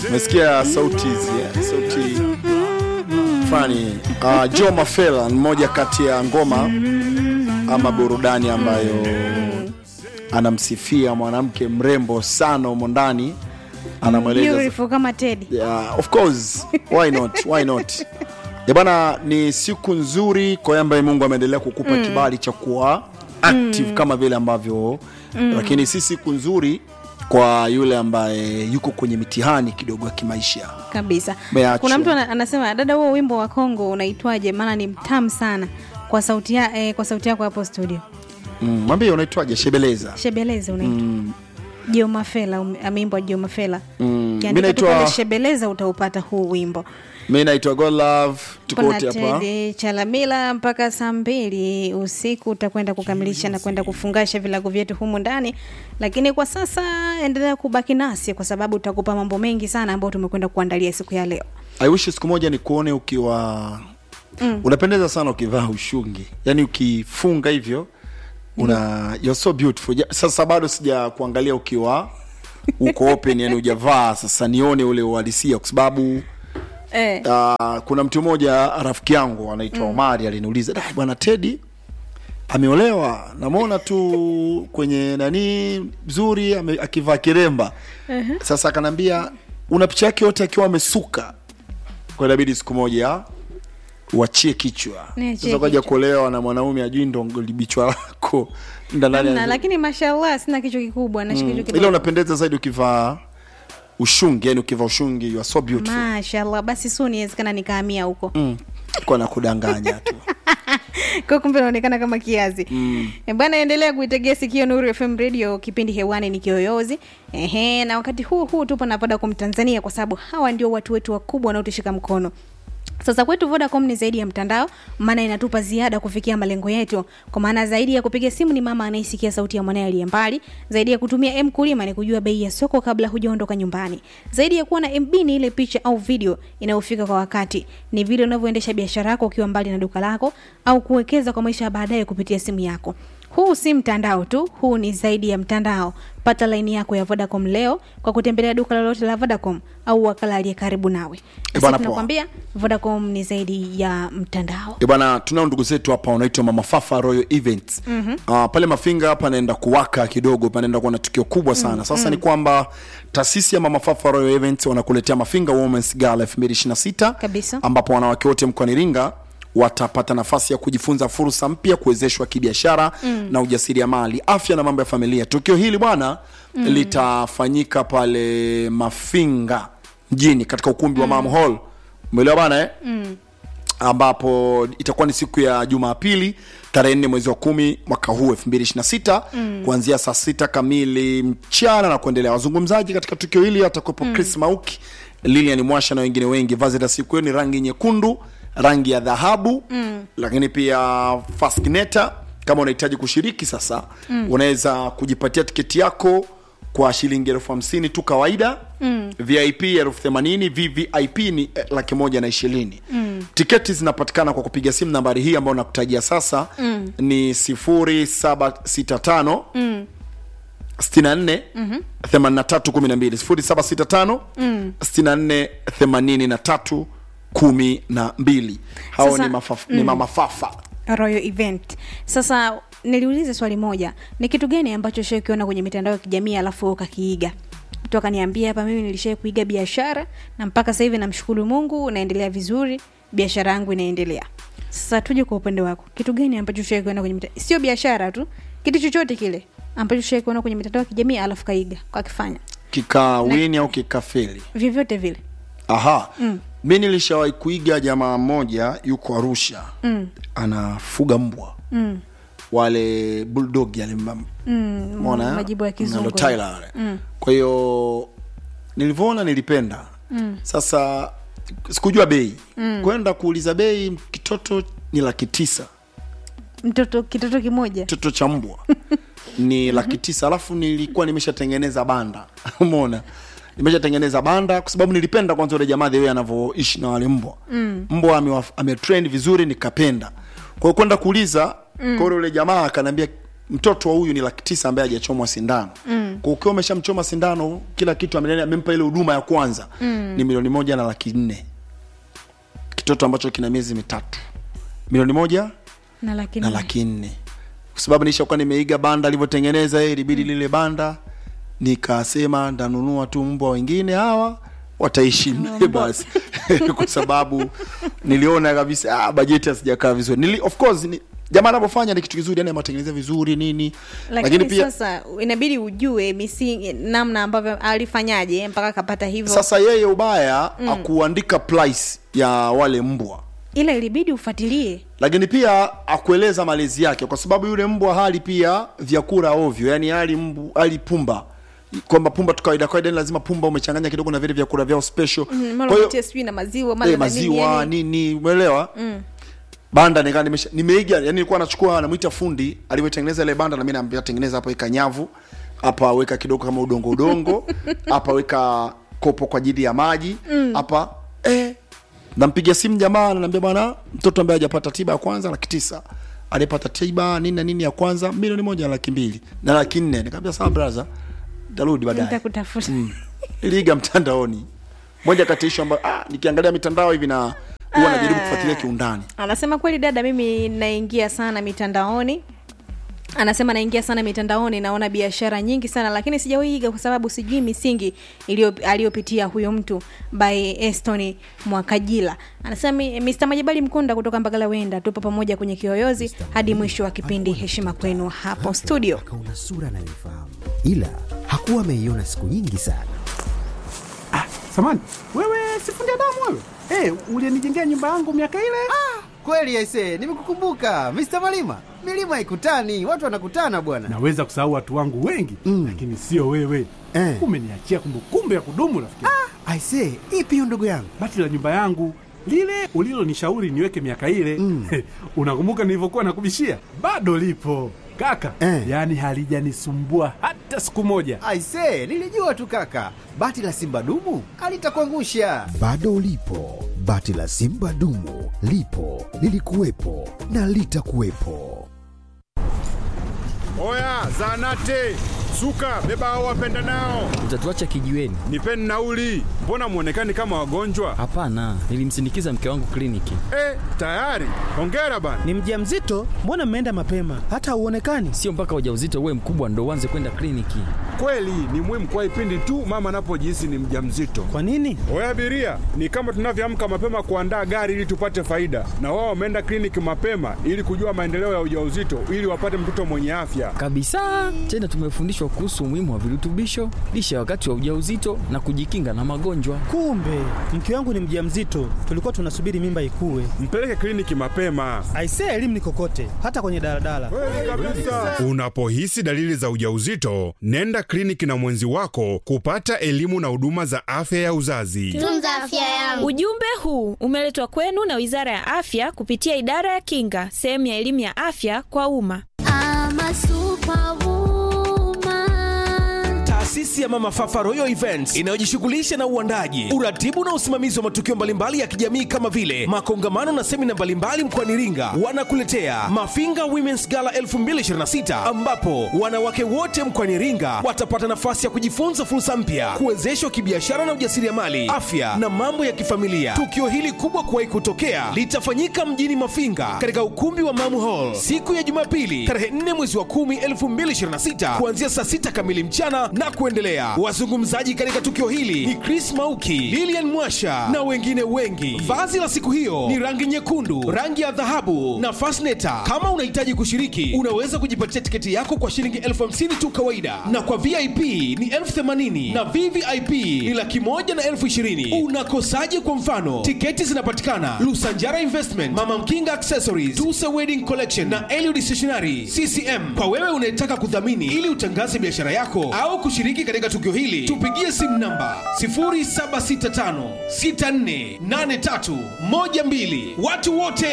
umesikia sauti hizi eh, sauti fulani uh, Joe Mafela ni moja kati ya ngoma ama burudani ambayo anamsifia mwanamke mrembo sana humo ndani anamweleza Beautiful kama Teddy. yeah, of course why not why not ya bana ni siku nzuri kwa yeye ambaye mungu ameendelea kukupa kibali cha kuwa active kama vile ambavyo lakini si siku nzuri kwa yule ambaye yuko kwenye mitihani kidogo ya kimaisha kabisa Umeachwa. kuna mtu ana- anasema dada huo wimbo wa kongo unaitwaje maana ni mtamu sana kwa sauti, ya, eh, kwa sauti yako hapo studio Mm, mwambie unaitwaje shebeleza shebeleze unaitwa mm. jiomafela ameimbwa jiomafela Mm, Ukiandika mi tu naitwa- pale shebeleza utaupata huu wimbo mi naitwa godlove tuko kuna wote hapa tede chalamila mpaka saa mbili usiku utakwenda kukamilisha na kwenda kufungasha vilago vyetu humu ndani lakini kwa sasa endelea kubaki nasi kwa sababu tutakupa mambo mengi sana ambayo tumekwenda kuandalia siku ya leo I wish siku moja nikuone ukiwa mm. unapendeza sana ukivaa ushungi yaani ukifunga hivyo una you're so beautiful Ja- sasa bado sija kuangalia ukiwa uko open yani ujavaa sasa nione ule uhalisia kwa sababu eh. uh, kuna mtu mmoja rafiki yangu anaitwa mm. omari aliniuliza "Dai, bwana tedi ameolewa namwona tu kwenye nani mzuri ame- akivaa kiremba uh-huh. sasa akanaambia una picha yake yote akiwa amesuka kwa inabidi siku moja uachie kichwa Niachie sasa kaja kichwa. kuolewa na mwanaume ajui ndo libichwa lako ndani Hamna, lakini mashallah sina kichwa kikubwa na mm. kichwa ila kidogo unapendeza zaidi ukivaa ushungi yani ukivaa ushungi you are so beautiful mashallah basi su niwezekana nikahamia huko mm. kwa na kudanganya tu kwa kumbe naonekana kama kiazi mm. bwana endelea kuitegea sikio nuru fm radio kipindi hewani ni kiyoyozi Ehe, na wakati huu huu tupo na vodacom tanzania kwa sababu hawa ndio watu wetu wakubwa wanaotushika mkono sasa kwetu vodacom ni zaidi ya mtandao maana inatupa ziada kufikia malengo yetu kwa maana zaidi ya kupiga simu ni mama anayesikia sauti ya mwanaye aliye mbali zaidi ya kutumia m kulima ni kujua bei ya soko kabla hujaondoka nyumbani zaidi ya kuwa na mb ni ile picha au video inayofika kwa wakati ni vile unavyoendesha biashara yako ukiwa mbali na duka lako au kuwekeza kwa maisha ya baadaye kupitia simu yako huu si mtandao tu huu ni zaidi ya mtandao pata laini yako ya vodacom leo kwa kutembelea duka lolote la vodacom au wakala aliye karibu nawe Eh, bwana, Sasa poa. tunakwambia vodacom ni zaidi ya mtandao Eh, bwana tunao ndugu zetu hapa wanaitwa mama fafa royal events mm-hmm. uh, pale mafinga hapa naenda kuwaka kidogo panaenda kuwa na tukio kubwa sana mm-hmm. sasa ni kwamba taasisi ya mama fafa royal events wanakuletea mafinga womens gala 2026 Kabisa. ambapo wanawake wote mkoani iringa watapata nafasi ya kujifunza fursa mpya kuwezeshwa kibiashara mm. na ujasiriamali afya na mambo ya familia tukio hili bwana mm. litafanyika pale mafinga mjini katika ukumbi wa mam hall umeelewa bana eh? mm ambapo itakuwa ni siku ya jumapili tarehe nne mwezi wa kumi mwaka huu 226 mm. kuanzia saa sita kamili mchana na kuendelea wazungumzaji katika tukio hili atakuwepo mm. chris mauki lilian mwasha na wengine wengi vazi la siku hiyo ni rangi nyekundu rangi ya dhahabu mm. lakini pia faskineta kama unahitaji kushiriki sasa mm. unaweza kujipatia tiketi yako kwa shilingi elfu hamsini tu kawaida mm. vip elfu themanini vvip ni eh, laki moja na ishirini mm. tiketi zinapatikana kwa kupiga simu nambari hii ambayo nakutajia sasa mm. ni sifuri saba sita tano mm. 64 83 12 sifuri saba sita tano 64 83 kumi na mbili hao Sasa, ni, mafaf, ni mama fafa royal event sasa niliuliza swali moja ni kitu gani ambacho shai ukiona kwenye mitandao ya kijamii alafu wewe ukakiiga mtu akaniambia hapa mimi nilishai kuiga biashara na mpaka sasa hivi namshukuru mungu naendelea vizuri biashara yangu inaendelea sasa tuje kwa upande wako kitu gani ambacho shai kuona kwenye mitandao sio biashara tu kitu chochote kile ambacho shai kuona kwenye mitandao ya kijamii alafu kaiga kakifanya kikawini au kikafeli vyovyote vile aha mm. mi nilishawahi kuiga jamaa mmoja yuko arusha mm. anafuga mbwa mm. wale bulldog yale ma- mm, Umeona, eh? majibu ya kizungu Nalo Tyler wale. kwa hiyo nilivyoona nilipenda mm. sasa sikujua bei mm. kwenda kuuliza bei kitoto ni laki tisa mtoto kitoto kimoja kitoto cha mbwa ni laki tisa alafu nilikuwa nimeshatengeneza banda umeona nimeshatengeneza banda kwa sababu nilipenda kwanza ule jamaa the way anavyoishi na wale mbwa mm. mbwa amewa- ametrain vizuri nikapenda kwa hiyo kwenda kuuliza mm. kwa hiyo ule jamaa akaniambia mtoto wa huyu ni laki tisa ambaye hajachomwa sindano mm. kwa ukiwa umeshamchoma sindano kila kitu amele- amempa ile huduma ya kwanza mm. ni milioni moja na laki nne kitoto ambacho kina miezi mitatu milioni moja na laki na nne. laki nne kwa sababu nishakuwa nimeiga banda alivyotengeneza yeye ilibidi lile banda nikasema ndanunua tu mbwa wengine hawa wataishi mle basi kwa sababu niliona kabisa ah, bajeti hasijakaa vizuri Nili, of course ni, jamaa anavyofanya ni kitu kizuri yani amatengeneza vizuri nini lakini, sasa inabidi ujue misingi namna ambavyo alifanyaje mpaka akapata hivyo sasa yeye ubaya mm. akuandika price ya wale mbwa ila ilibidi ufuatilie lakini pia akueleza malezi yake kwa sababu yule mbwa hali pia vyakula ovyo yani hali mbu hali pumba kwamba pumba tu kawaida kawaida ni lazima pumba umechanganya kidogo na vile vyakula vyao special Mm, mara kwa hiyo unatia sijui na maziwa mara eh, na nini, maziwa yani. nini umeelewa mm. banda nikaa nimesha nimeiga yani nilikuwa nachukua namuita fundi alivyotengeneza ile banda na mimi naambia tengeneza hapo weka nyavu hapa weka kidogo kama udongo udongo hapa weka kopo kwa ajili ya maji hapa eh nampigia simu jamaa ananiambia bwana mtoto ambaye hajapata tiba ya kwanza laki tisa aliyepata tiba nini na nini ya kwanza milioni moja na laki mbili na laki nne nikamwambia sawa brother tarudi baadaye nitakutafuta iliiga mtandaoni moja kati ya ishu ambayo ah, nikiangalia mitandao hivi na huwa najaribu kufuatilia kiundani anasema kweli dada mimi naingia sana mitandaoni anasema naingia sana mitandaoni naona biashara nyingi sana lakini sijawaiga kwa sababu sijui misingi iliyo- aliyopitia huyo mtu by eston mwakajila anasema "Mi- mr majabali mkunda kutoka mbagala wenda tupo pamoja kwenye kiyoyozi hadi mwisho wa kipindi heshima kwenu hapo studio Kauna sura anayoifahamu, ila hakuwa ameiona siku nyingi sana. Samani, wewe sifundi damu wewe? Hey, ulienijengea nyumba yangu miaka ile? Kweli aise, nimekukumbuka Mr. Malima. Milima ikutani, watu wanakutana bwana. Naweza kusahau watu wangu wengi Mm. lakini sio wewe. Eh. Umeniachia kumbukumbu ya kudumu rafiki. Ah. Aise, ipi hiyo ndugu yangu? Bati la nyumba yangu lile ulilonishauri niweke miaka ile Mm. unakumbuka nilivyokuwa nakubishia? Bado lipo kaka, Eh. yaani halijanisumbua hata siku moja. Aise, nilijua tu kaka. Bati la Simba dumu alitakuangusha. Bado ulipo, bati la Simba dumu lipo, lilikuwepo na litakuwepo. Oya, zanate suka, beba hao wapenda nao, Utatuacha kijiweni? nipeni nauli. Mbona mwonekani kama wagonjwa? Hapana, nilimsindikiza mke wangu kliniki. Eh, tayari. Hongera bana. Ni mjamzito? Mbona mmeenda mapema? Hata hauonekani. Sio mpaka ujauzito uwe mkubwa ndo uanze kwenda kliniki. Kweli ni muhimu kwa ipindi tu mama anapojihisi ni mjamzito. Kwa nini? Oya abiria, ni kama tunavyoamka mapema kuandaa gari ili tupate faida, na wao wameenda kliniki mapema ili kujua maendeleo ya ujauzito ili wapate mtoto mwenye afya. Kabisa. Tena tumefundishwa kuhusu umuhimu wa virutubisho, lishe wakati wa ujauzito na kujikinga na magonjwa. Kumbe mke wangu ni mjamzito, tulikuwa tunasubiri mimba ikue. Mpeleke kliniki mapema. Aisee, elimu ni kokote, hata kwenye daladala. Kweli kabisa. Unapohisi dalili za ujauzito, nenda kliniki na mwenzi wako kupata elimu na huduma za afya ya uzazi. tunza afya yangu. Ujumbe huu umeletwa kwenu na Wizara ya Afya kupitia Idara ya Kinga, sehemu ya elimu ya afya kwa umma. Ama superwoman. Taasisi ya Mama Fafa Royal Events inayojishughulisha na uandaji, uratibu na usimamizi wa matukio mbalimbali ya kijamii kama vile makongamano na semina mbalimbali mkoani Iringa, wanakuletea Mafinga Women's Gala 2026 ambapo wanawake wote mkoani Iringa watapata nafasi ya kujifunza fursa mpya, kuwezeshwa kibiashara na ujasiriamali, afya na mambo ya kifamilia. Tukio hili kubwa kuwahi kutokea litafanyika mjini Mafinga katika ukumbi wa Mamu Hall siku ya Jumapili tarehe 4 mwezi wa 10 2026 kuanzia saa 6 kamili mchana na kuendelea. Wazungumzaji katika tukio hili ni Chris Mauki, Lilian Mwasha na wengine wengi. Vazi la siku hiyo ni rangi nyekundu, rangi ya dhahabu na fasneta. Kama unahitaji kushiriki, unaweza kujipatia tiketi yako kwa shilingi elfu hamsini tu kawaida, na kwa VIP ni elfu themanini na VVIP ni laki moja na elfu ishirini. Unakosaje? Kwa mfano, tiketi zinapatikana Lusanjara Investment, Mama Mkinga Accessories, Tusa Wedding Collection na Eliud Stationery CCM. Kwa wewe unayetaka kudhamini ili utangaze biashara yako au kushiriki katika tukio hili, tupigie simu namba 0765648312. Watu wote